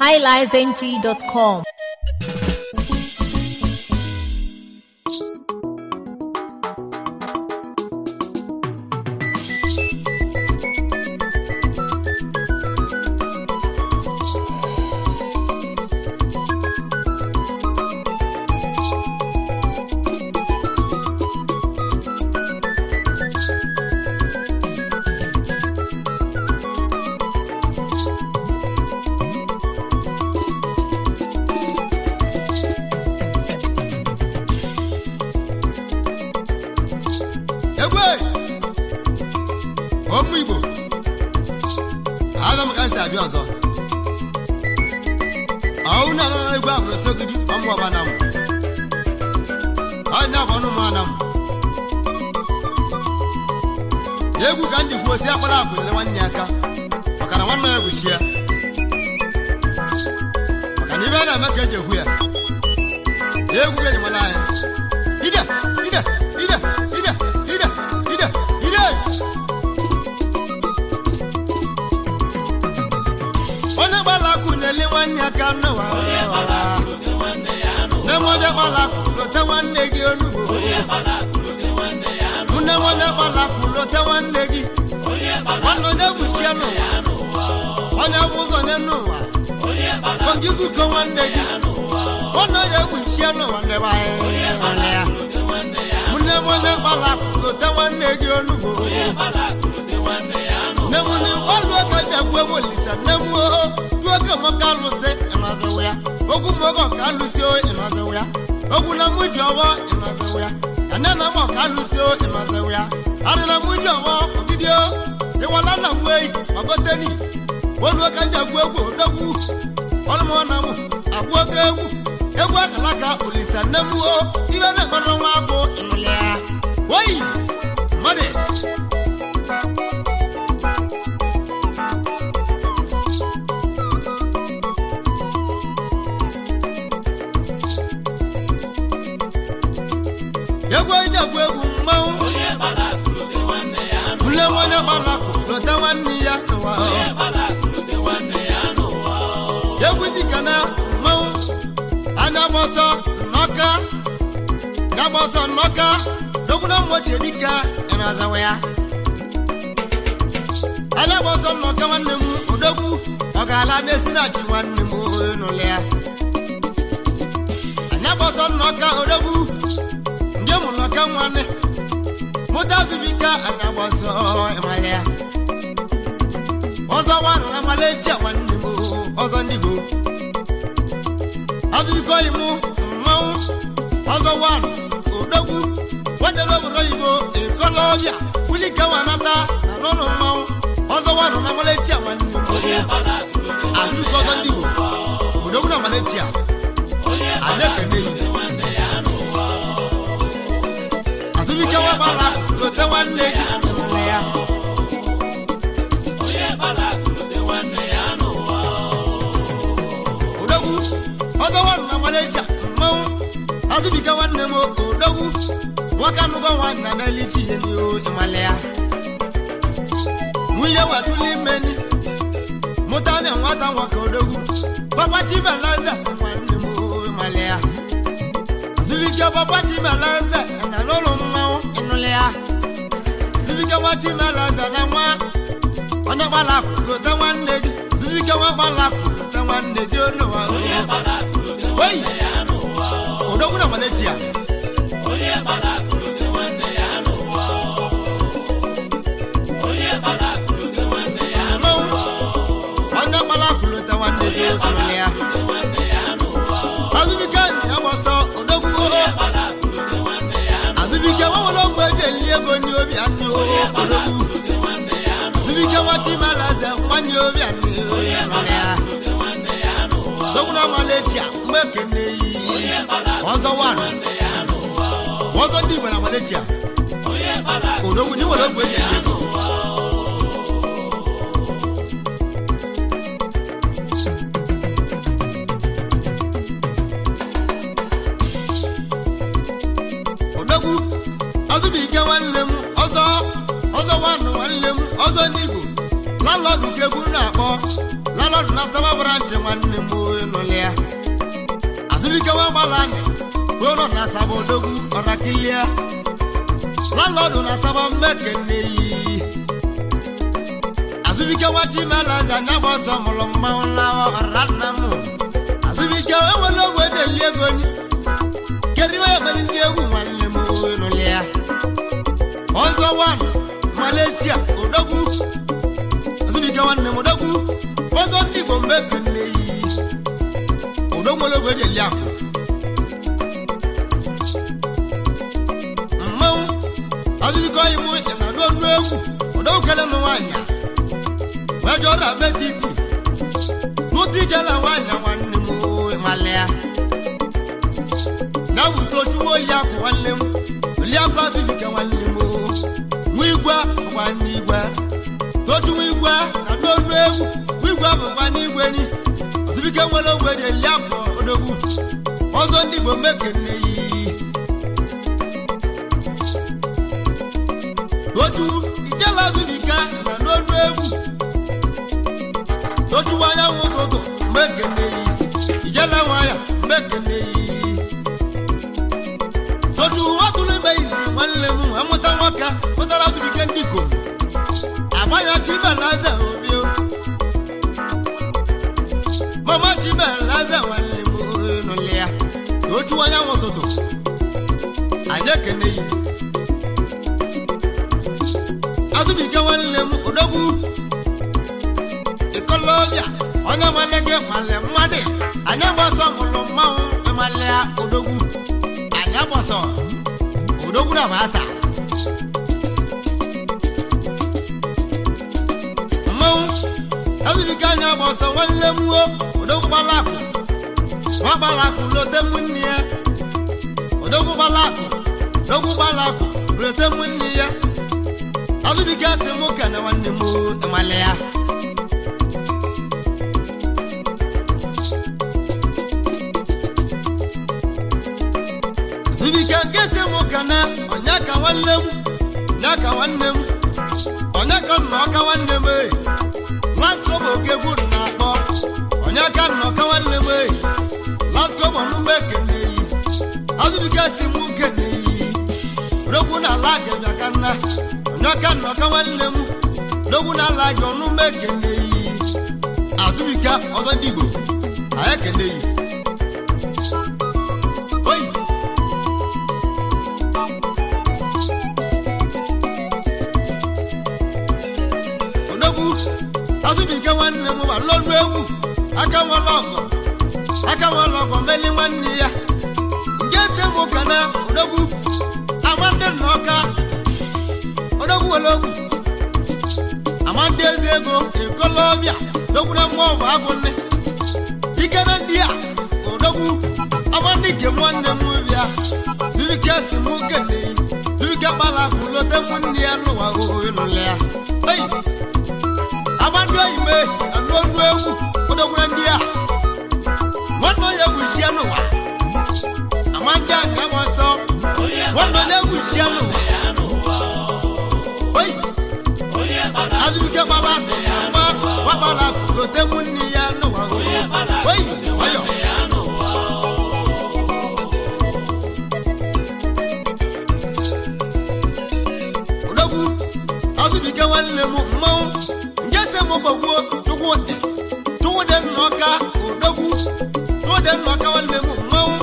highlifeng.com. egwe ụmụ igbo aga m ka m si abịa ọzọ ọwụ na anara egwu a bụrụ sogidi ọmụọba na m ọnya bụ ọnụ mụ m egwu ka ndị kwuo si akpara akụ nyere nwanne ya aka maka na nwanne ya bụ chi ya maka na ibe a na-eme ka eji ekwu ya egwu ga enyemala anyị ide ide ide ide ide ide ide onye gbala akụ na-ele nwanne ya aka n'ụwa nne m onye gbala akụ lote nwanne gị onugbo nne m onye gbala akụ lote nwanne gị nwanne onye gbuchie n'ụwa onye bụ ụzọ nye n'ụwa ogizuko nwanne gị nwanne onye gbuchie n'ụwa ndị be anyị nwanne ya nne m onye gbala akụ lote nwanne gị onugbo nne m ni ọlụ ka ji agwa ewu olisa nne m o duo ka m ka alụsị ịnọzịwụ ya ogwu m oge ka alụsị o ịnọzịwụ ya ogwu na mụ ji ọwọ ịnọzịwụ ya ane na m ka alụsị o ịnọzịwụ ya adị na mụ ji ọwọ ogidi o ịwala na gwu eyi ọgoteni olu ka ji agwa egwu odogwu ọlụmọ na m agwa oge egwu egwu akala ka olisa nne m o ibe na-ekpọrọ nwa abụ ịnụlị ya oyi mmadụ egwu eji egwu egwu mmanwụ nne nwanyị gbalakụ lote nwanne ya n'ụwa egwu dịka na mmanwụ anya gbọsọ nnọka ya gbọsọ nnọka dogwuna mmochie dịka ịnazawa ya anya gbọsọ nnọka nwanne m odogwu ọ ga-ala n'esi na chi nwanne m n'ụlọ ya anya gbọsọ nnọka odogwu nje mụ nnọka nwanne mụta zubika anya gbọsọ ịmala ya ọzọ wanụ na maleji nwanne m ọzọ ndị Igbo azụbiko yi mụ mmanwụ ọzọ wanụ odogwu nwetara obodo oyibo ikolobịa wulike wanata na n'ụlọ mmanwụ ọzọ wanụ na maleji nwanne m azụbiko ọzọ ndị Igbo odogwu na maleji a anyị ekene yi azụbike wabala lote nwanne gị n'ụlọ ya odogwu ọzọ nwanụ na maleji mmanwụ azụbike nwanne m odogwu nwoke anụgọ nwanne na elichi ihe n'ihu ịmale ya nwunye watụlụ imeni mụta na nwata nwoke odogwu papa chimelaze nwanne m ịmale ya zibike papa chimelaze na n'ụlọ mmanwụ ịnụle ya zibike nwa chimelaze na nwa onye gbala akwụ lote nwanne gị zibike nwa gbala akwụ lote nwanne gị onowa oyi odogwu na maletia mmanwụ onye gbala akwụ lote nwanne gị onowa ya azụbike ya gbọsọ odogwu oho azụbike nwa nwere ogwe eji elili ego ndị obi anyị oho odogwu azụbike nwa chimalaze nwanne obi anyị oho ya odogwu na maletia mgbe ekene yi ọzọ wanụ ọzọ ndị Igbo na maletia odogwu ndị nwere ogwe eji elili ego odogwu azụbike nwanne m ọzọ ọzọ nwanne nwanne m ọzọ ndị Igbo lalọdụ ka egwu na-akpọ lalọdụ na saba branchị nwanne m nụlị ya azụbike nwa gbalani ụlọ na saba odogwu ọrakilia lalọdụ na saba mmekene yi azụbike nwa chimelaza nya gba ọsọ mụrụ mmanwụ na ọra nna m azụbike enwere ogwe na-eli ego ni kedu ihe mere ndị egwu nwanne m nụlị ya ọzọ wan malaysia odogwu azụbike nwanne m odogwu ọzọ ndị igbo mgbe kenne yi odogwu ologwu eji eli akụ mmanwụ azụbike ọyị mụ ị na-adụ ọnụ egwu odogwu kele m nwaanyị wee jụọ ọrụ abe titi n'ụtụ ijela nwaanyị nwanne m malịa na wute ojuwo oyi akụ nwanne m oli akụ azụbike nwanne m nwa igwe bụkwa n'igwe toju nwa igwe na n'olu egwu nwa igwe bụkwa n'igwe ni azụbike nwere ogwe ji eli akụ odogwu ọzọ ndị igbo mekenne yi toju ijela azụbike na n'olu egwu toju anyanwụ ụtụtụ mekenne yi ijela nwaya mekenne yi otu nwatụrụ ime izi nwanne m amụta nwoke pụtara azụbike ndị ikom agbanya chibelaze obi mama chibelaze nwanne m nụlị ya ochu anyanwụ ụtụtụ anyị ekene yi azụbike nwanne m odogwu ikolobịa onye nwale gị nwale mmadụ anyị gbasọ mụrụ mmanwụ ịmalị ya odogwu anyị agbasọ odogwu na masa mmanwụ ezubike anyị agbasọ nwanne m o odogwu gbalakụ nwa gbalakụ lote m nne ya odogwu gbalakụ odogwu gbalakụ lote m nne ya azụbike si mụ kene nwanne m ịmalị ya zubike nkesi m kana onye ka nwanne m onye ka nwanne m onye ka nna ọka nwanne m ee lasko bụ okegwu na-akpọ onye ka nna ọka nwanne m ee lasko bụ ọnụmụ ekene yi azụbike si m kene yi rogwu na ala gị aka nna onye ka nna ọka nwanne m rogwu na ala gị ọnụmụ ekene yi azụbike ọzọ ndị igbo anyị ekene yi oyi odogwu azụbike nwanne m ma lọrụ egwu aka nwala ọgọ aka nwala ọgọ meli nwanne ya nke ese m ụka na odogwu amande na ọka odogwu were ogwu amande ezi ego ekolobịa odogwu na mmụọ bụ agụnne ike na ndị a odogwu amande nke nwanne m bịa zubike si m kene zubike kpala akụ lote m nne ya n'ụwa ohe n'ụlọ ya Hey! amadu oyime anu onu ewu kodogwura ndị a nwanne onye egwu isi n'ụwa amadi anga m ọsọ nwanne onye egwu isi n'ụwa oyi azụbike gbala nwa gbagbala lote mụ nne ya n'ụwa oyi ọyọ odogwu azụbike nwanne m mmanwụ nke se m gbagbuo chukwudị chukwudị nnọka odogwu chukwudị nnọka nwanne m mmanwụ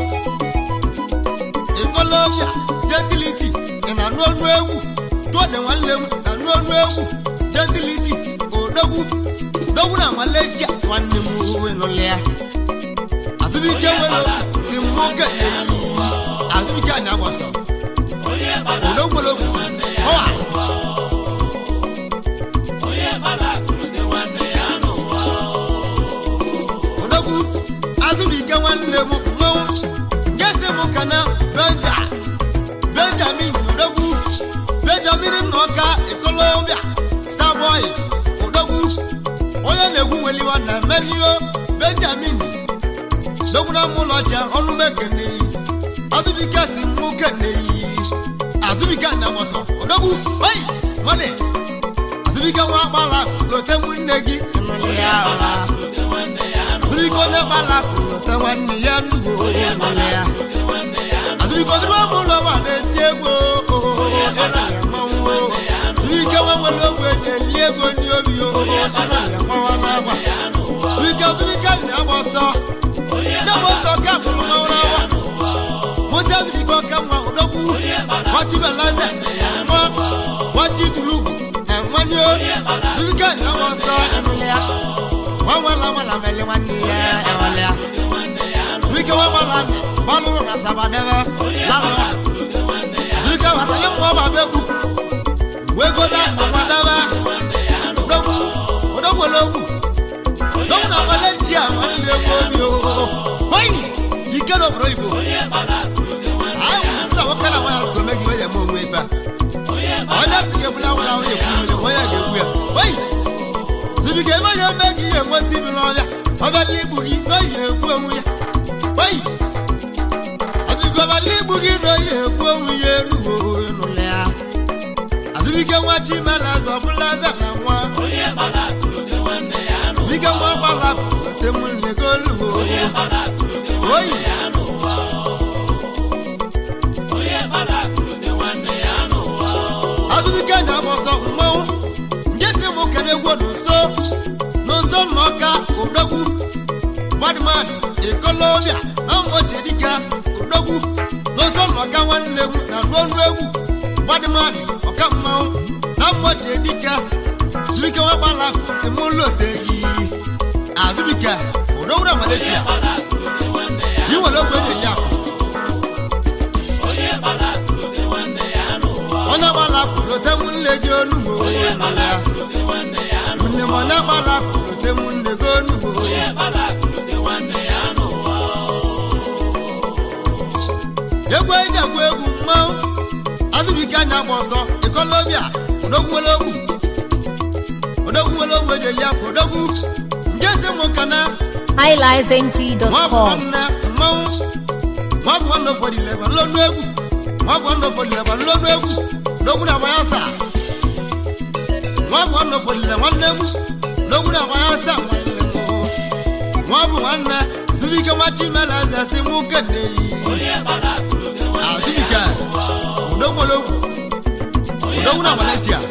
ikolobịa jentiliti ị na-anụ ọnụ egwu chukwudị nwanne m na-anụ ọnụ egwu jentiliti odogwu dogwu na malaysia nwanne m wenụlị ya azụbike nwere si mmoke azụbike anyị agbasọ odogwu nwere ogwu ọwa odogwu azụbike nwanne m mmanwụ ngesi m kana benja benjamin odogwu benjamin nnọka ikolobịa starboy odogwu onye na-egwu nweliwa na melio benjamin dogwu na mụlọ ọcha ọnụ mekene azụbike si mụ kene azụbike na gbọsọ odogwu oyi mmadụ zubike nwa gbala lote nwanne gị ịnụlị ya ụra zubike onye gbala lote nwanne ya nnukwu ịnụlị ya azubike odiri ọmụ ụlọ ma na-eti egwu ịnụlị mmanwụ zubike nwa nwere ogwe eji eli ego ndị obi ịnụlị mmanwụ n'agba zubike zubike nna agba ọsọ ndị bụ ọsọ ka bụrụ mmanwụ n'agba mụta zubike ọka nwa odogwu nwati belaze nwa nwati tulugu na nwanne zubike nna agba ọsọ ịnụlị ya nwa nwala nwala mele nwanne ya ịnụlị ya zubike nwa gbala gbalụ na sabadebe lalụ zubike wasanye mmụọ ba begwu wegola ọgbadebe odogwu odogwu ologwu odogwu na nwale nji a nwanne egwu obi ooo oyi ike n'obodo igbo anyị sị na nwoke na nwaanyị zụrụ megi onye eme onwe ebe a onye si ga-ebula nwụrụ ahụ ekwu mmiri onye ga-ekwu ya oyi zubike ebe onye eme gị ihe enwezi ibi n'ọbịa ọbịala igbu gị n'oyi na-ekwu onwe ya oyi azụgọbala igbu gị n'oyi ekwu onwe ya enugbo ịnụlị ya azụbike nwa chimela eze ọbụla eze na nwa zụbike nwa gbala ote nwanne gị olugbo oyi azụbike na-agba ọsọ mmanwụ nke si mụ kere egwu n'ụzọ n'ụzọ nnọka odogwu mmadụmadụ ekolobịa na mgbochi dịka odogwu n'ụzọ nnọka nwanne m na n'ọnụ egwu mmadụmadụ ọka mmanwụ na mgbochi dịka zụbike nwagbala si mụ loteghị azụbike odogwu na maletia yi nwere ogbe eji eyi akụ onye gbala lote m nne gị onugbo nne m onye gbala lote m nne gị onugbo egwu eji agwa egwu mmanwụ azụbike anya gba ọsọ ikolobịa odogwu nwere ogwu odogwu nwere ogwu eji eli akwa odogwu nke si mụ kana nwa bụ highlifeng.com. nwanne mmanwụ nwa bụ nwanne ụfọdụ ileba nlọnụ egwu nwa bụ nwanne ụfọdụ ileba nlọnụ egwu odogwu na agbanya asaa nwa bụ nwanne ụfọdụ ile nwanne m odogwu na agbanya asaa nwanne m nwa bụ nwanne zubike nwa chimela eze si mụ kene yi azubike odogwu ologwu odogwu na maletia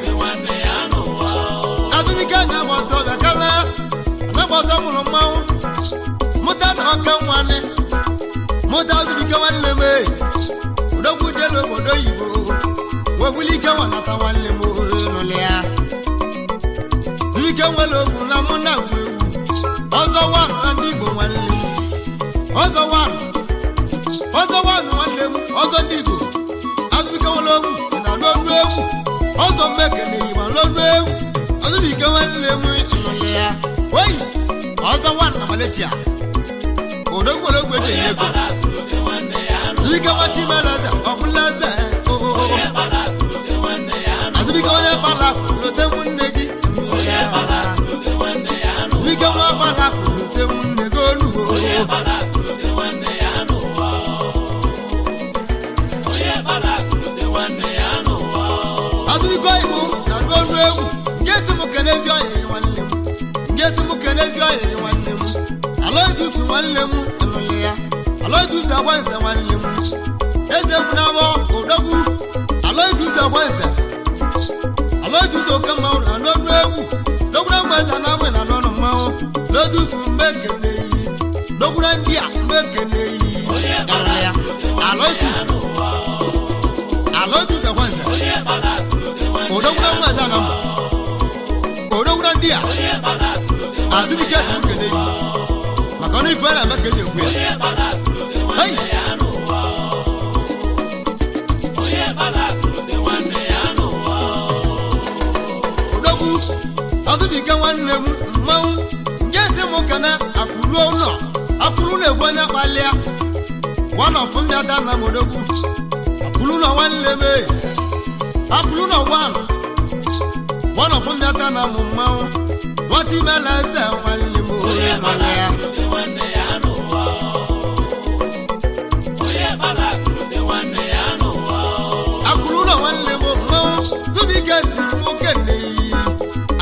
azubike na-agba ọsọ bịakala na-agba ọsọ mụrụ mmanwụ mụta na ọka nwanne mụta azubike nwanne m ee odogwu jelu obodo oyibo webuli ike nwanata nwanne m nụlị ya zubike nwere ogwu na mụ na ngwa egwu ọzọ wanụ na ndị igbo nwanne m ọzọ wanụ ọzọ wanụ nwanne m ọzọ ndị igbo azụbike nwere ogwu na n'ọnụ egwu ọzọ mmekene yi ma n'ọnụ egwu azụbike nwanne m nụlị ya oyi ọzọ wanụ na maletia odogwu nwere ogwu eji enye ego azụbike nwa chimeleze ọbụla eze oo azụbike onye gbala lote nwanne gị azụbike nwa gbala lote nwanne gị onugbo azụbike oyibo na n'ọnụ egwu nke si m kenezi ọyịrị nwanne m nke si m kenezi ọyịrị nwanne m alaojusu nwanne m ịnụlị ya alaojusu agbanze nwanne m eze m na-abọ odogwu alaojusu agbanze alaojusu oke mmanwụ na n'ọnụ egwu dogwura mgbeze na amụ na n'ọnụ mmanwụ lojusu mgbe ekene yi dogwura ndị a mgbe ekene yi ịnụlị ya alaojusu alaojusu agbanze odogwura mgbeze na mụ odogwura ndị a azụbike si m kene yi maka ọnụ ife a na-eme ka eji ekwu ya Hey! odogwu azụbike nwanne m mmanwụ nke si m kana akwụruo ụlọ akwụrụ na-egwu onye kpalịa wana ọfụmyada na m odogwu akwụrụ ụlọ nwanne m ee. akwụrụ ụlọ wan wana ọfụmyada na m mmanwụ nwata imela eze nwanne m onye nọrọ ya akwụrụ ụlọ nwanne m mmanwụ zụbike si nwoke nneyi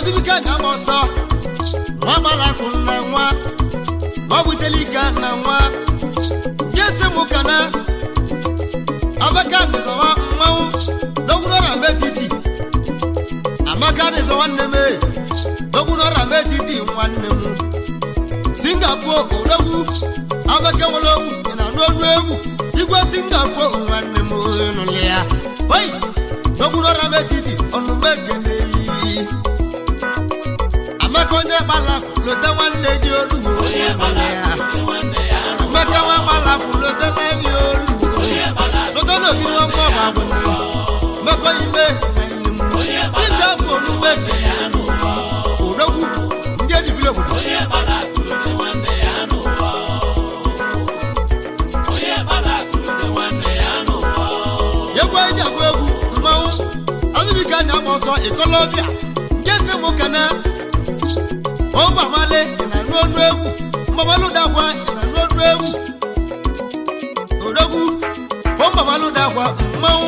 azụbike na agba ọsọ nwa gbalakụ na nwa ma ọ butela ike na nwa jesi mụ ka na abaka nịzọwa mmanwụ n'ogwunọra metiti amaka nịzọwa nne m e n'ogwunọra metiti nwanne m singapore odogwu abaka nwere ogwu ị na-anụ ọnụ egwu igwe singapore nwanne m nụlị ya oyi n'ogwunọra metiti ọnụmekene yi amaka onye gbala lote nwanne gị olugbo onye gbara ya akụrụ nwanne ya n'ụwa amaka nwa gbala lote nwanne olugbo onye gbara lote n'ogiri nwa mmụọ bụ agwụnne mmekọ ime nwanne m dịka afọ onumekene odogwu ndị ejibiri obodo onye gbara akụrụ dị nwanne ya n'ụwa onye gbara akụrụ dị nwanne ya n'ụwa egwu eji agba egwu mmanwụ azụbike anya agba ọsọ ikolobịa nke si mụ kana ọgbamale ị na-anụ ọnụ egwu mgbamalụdagwa ị na-anụ ọnụ egwu odogwu ọgbamalụdagwa mmanwụ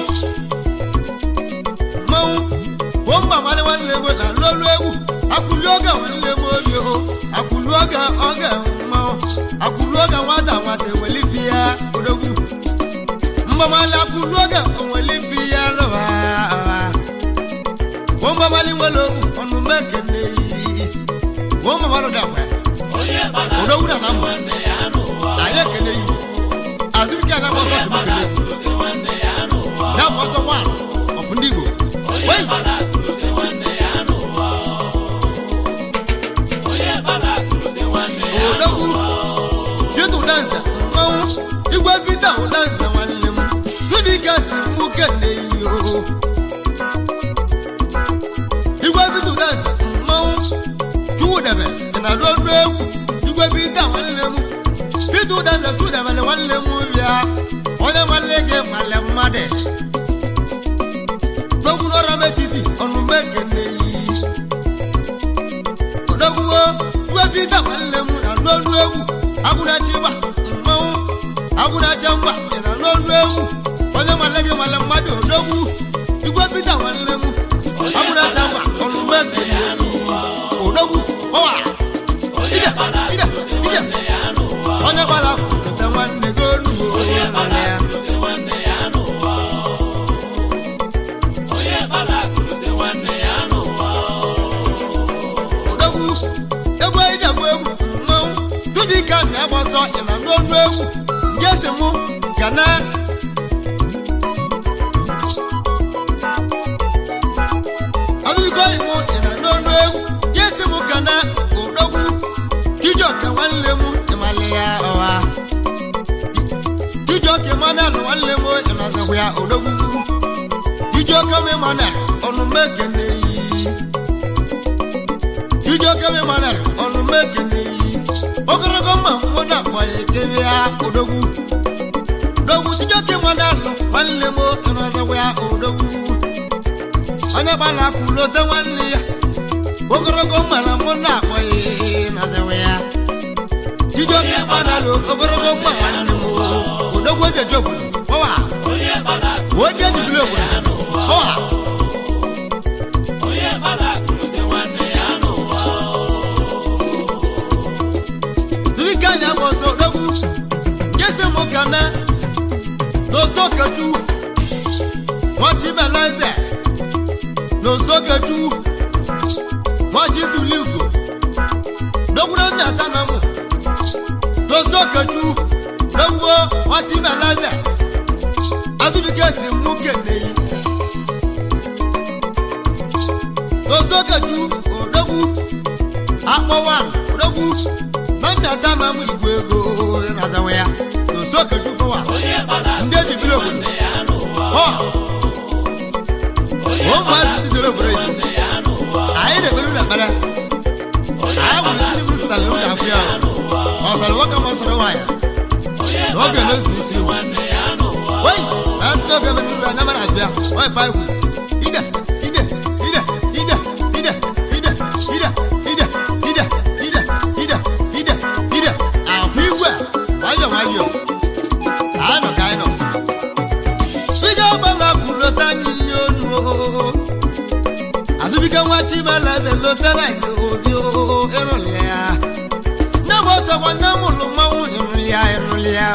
mmanwụ ọgbamale nwanne m na-anụ ọnụ egwu akwụli oge nwanne m obi o akwụli oge oge mmanwụ akwụli oge nwata nwata ewelibi ya odogwu mgbamali akwụlu oge onweli bi ya lụwa mgbamali nwere okwu ọnụ mekene yi mgbamali dakwa onye gbara odogwu na na mma nwanne ya n'ụwa na ya ekene yi azụike na gbọsọ tụrụ kele akụrụ dị nwanne ya n'ụwa ya gbọsọ nwa ọfụ ndị igbo onye wei gbara akụrụ dị nwanne ya n'ụwa onye gbara akụrụ dị nwanne ya odogwu yutu dansa mmanwụ igwe bita dansa nwanne m zụdike si mụ kene yi o igwe bitu dansa mmanwụ chuwudebe ị na-adụ ọnụ egwu igwe bita nwanne m bitu dansa chudebele nwanne m bịa onye nwanne gị nwanne mmadụ dogwuru ọra metiti ọnụmbe kene yi odogwuo igwe bita nwanne m na-adụ ọnụ egwu agwụrachi gba mmanwụ agwụracha mgba ị na-adụ ọnụ egwu onye nwanne gị nwanne mmadụ odogwu igwe bita nwanne m agwụracha mgba ọnụmbe kene yi odogwu ọwa ije ije ije onye gbara akwụkwọ nwanne gị onugbo nwanne ya dị nwanne ya n'ụwa onye gbara akụrụ dị nwanne ya n'ụwa odogwu egwu eji agba egwu mmanwụ tụbika na-agba ọsọ ị na n'ọnụ egwu ndị ese mụ ga na ọdụbiko imụ ị na n'ọnụ egwu ndị ese mụ ga na odogwu chijioke nwanne m ịmalị ya ọha chijioke manalụ nwanne m ịnọzikwa ya odogwu chijioke m ịmanalụ ọnụ mekene yi Chijioke mi mana ọnụ mekene yi ogologo mma mmụọ na-akpọ ya ekebe ya odogwu odogwu Chijioke mana alụ nwanne m ịnọzikwa ya odogwu onye gbara akụ lote nwanne ya ogologo mma na mmụọ na-akpọ ya ịnọzikwa ya Chijioke mana alụ ogologo mma nwanne m odogwu ejeje obodo ọwa onye gbara akụrụ oje ejibiri obodo ọwa onye gbara akụrụ dị nwanne ya n'ụwa Dubika nya mọ̀sọ̀ lọ́wọ́. Jésù mú kaná. Lọ́sọ̀ kẹjú. Wọ́n ti bẹ̀ lẹ́sẹ̀. Lọ́sọ̀ kẹjú. Wọ́n ti dùlí ìgò. Lọ́wọ́rọ́ mi àtànà mọ̀. Lọ́sọ̀ kẹjú. Lọ́wọ́ wọ́n ti bẹ̀ lẹ́sẹ̀. Adúbíkẹ́ sì mú kẹ̀lé yìí. Lọ́sọ̀ kẹjú. Òdòwú. Akpọ̀wà. Òdòwú. Mami àtànà mú ìgò ego. Nàzàwọ̀ ya. Lọ́sọ̀ kẹjú kọ́wà. onye gbara Ndị ejibiri obodo. nwanne ya n'ụwa Ọ. onye Ụmụ azụ ndị zoro obodo Igbo. nwanne ya n'ụwa anyị na-ekpere ụlọ ekpere anyị nwere isi bụrụ sitala ụlọ akwụ ya ọsọrọ nwoke ma ọsọrọ nwaanyị onye na oge na-ezu isi iwu nwanne ya n'ụwa wei na asị oge mezuru anya mara azụ ya wee fa ikwu ide ide ide ide ide ide ide ide ide ide ide ide ide ahụ igwe nwayọ nwayọ anyị nọ ka anyị nọ Biga ọgbala kwulota anyị ihe onu azụbike nwa chibe chimeleze lotenanti obi ịrụlịa nne m ọsọkwa nne m ụlụ mmanwụ ịrụlịa ịrụlịa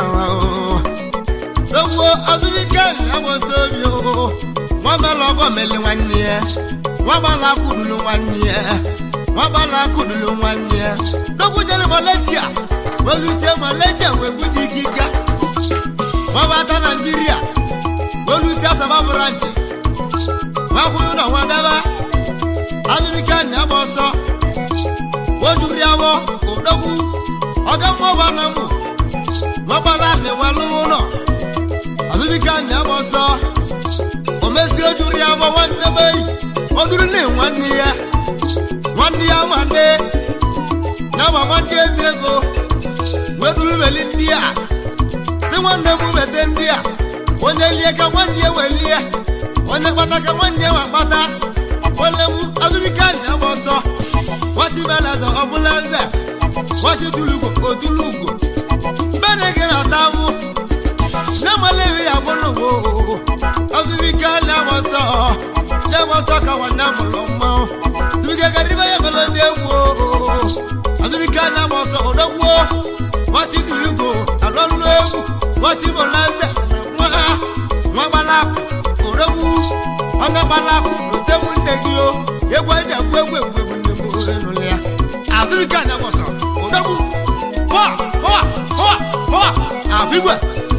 dogbo azụbike na-agbasa obi nwabala ọgọ meli nwanne ya nwabala akụdulu nwanne ya nwabala akụdulu nwanne ya dogbo jere maletia welutie maletia wee bute ikike nwabata naijiria welutie asaba branchi nwakwụrụ na nwadaba azụbike na-agba ọsọ wojuri awọ odogwu ọga mmụọba na mụ nwabala na-ewelu ụlọ azụbike na-agba ọsọ omesi ojuri awọ nwanne be yi oduru na nwanne ya nwanne ya nwanne ya ma nwanne ezi ego weduru weli ndị a si nwanne m weta ndị a onye lie ka nwanne ya welie onye kpata ka nwanne ya wakpata nwanne m azụbike na-agba ọsọ nwati beleze ọbụla eze nwati tulugo otulugo mbene gị na-ata mụ nne malewi ya bụrụ wo azụbike na-agba ọsọ na-agba ọsọ ka nwanne mụrụ mmanwụ tubike garibe ya belo ndị egwu azụbike na-agba ọsọ odogwuo nwati tulugo alọlụ egwu nwati bụla eze nwa nwa gbalakụ odogwu onye gbalakụ rute m nne gị o egwu eji egwu egwu egwu egwu nne m enụlụ ya azụbike na-agba ọsọ odogwu hụa hụa hụa hụa abigwe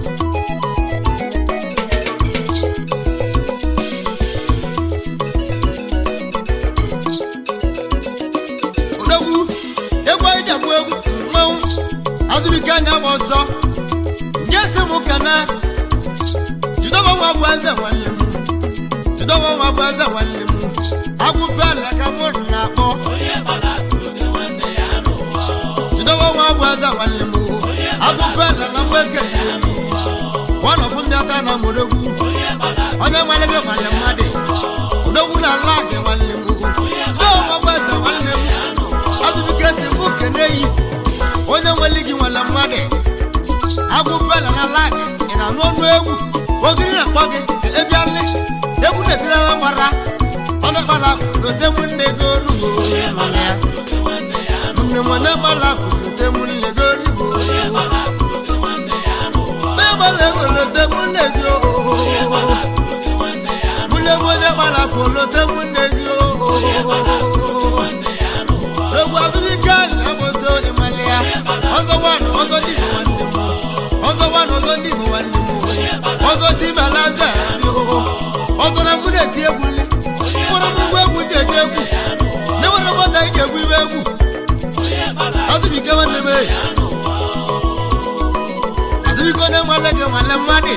odogwu egwu eji egwu egwu mmanwụ azụbike na-agba ọsọ nye si m kana jidoba nwa bụ eze nwanne m jidoba nwa bụ eze nwanne m agwụpe ala ka mụ na-akpọ onye gbara akụrụ nwanne ya n'ụwa jidoba nwa bụ eze nwanne m agwụpe ala na mgbeke nwanọfụ mmịata na mụregwu onye gbara onye nwale gị nwanne mmadụ odogwu na ala gị nwanne m jidoba nwa bụ eze nwanne m azụbike si mụ kene yi onye nwere gị nwanne mmadụ agwụpela na lag ị na-anụ ọnụ egwu ogiri na-akpọ gị ebialị egwu na-etirala gbara ọnụ gbala lote m nne gị onugbo nne m onye gbala lote m nne gị onugbo megbala ego lote m nne gị oo mụnye m onye gbala kwụ lote m nne gị oo egwu azụbike na-agbụsị ịmalị ya ọzọ nwanụ ọzọ dịbụ nwanne m ọzọ nwanụ ọzọ dịbụ nwanne m ọzọ chibalaza ọzọ na mụ na-eti egwu nri mụrụ m ngwa egwu ndị eji egwu na-enwere mọta iji egwu ibe egwu azụbike nwanne m eyi azụbike onye nwanne gị nwanne mmadụ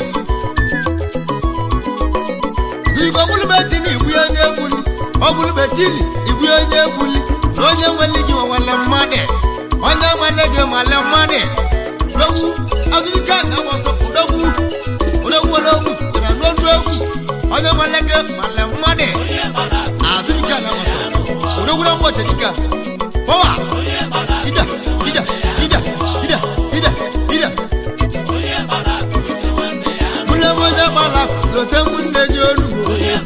azụbike ọbụlụbechi na igbu onye egwu nri ọbụlụbechili igbu onye egwu nri na onye nwere gị nwanne mmadụ onye nwere gị nwanne mmadụ logwu azụbike na agbọsọ odogwu odogwu ologwu na n'ọnụ egwu onye nwere gị nwanne mmadụ azụbike na agbọsọ odogwu na mgbochi dịka pọwa ide ide ide ide ide ide mụle onye gbala lote mụ nne gị onugbo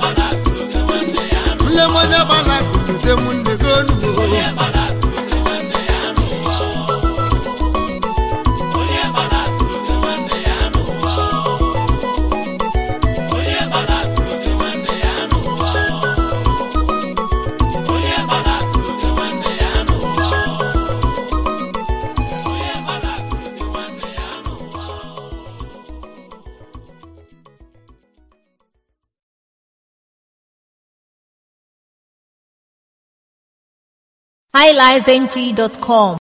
mụle onye gbala lote mụ nne gị onugbo highlifeng.com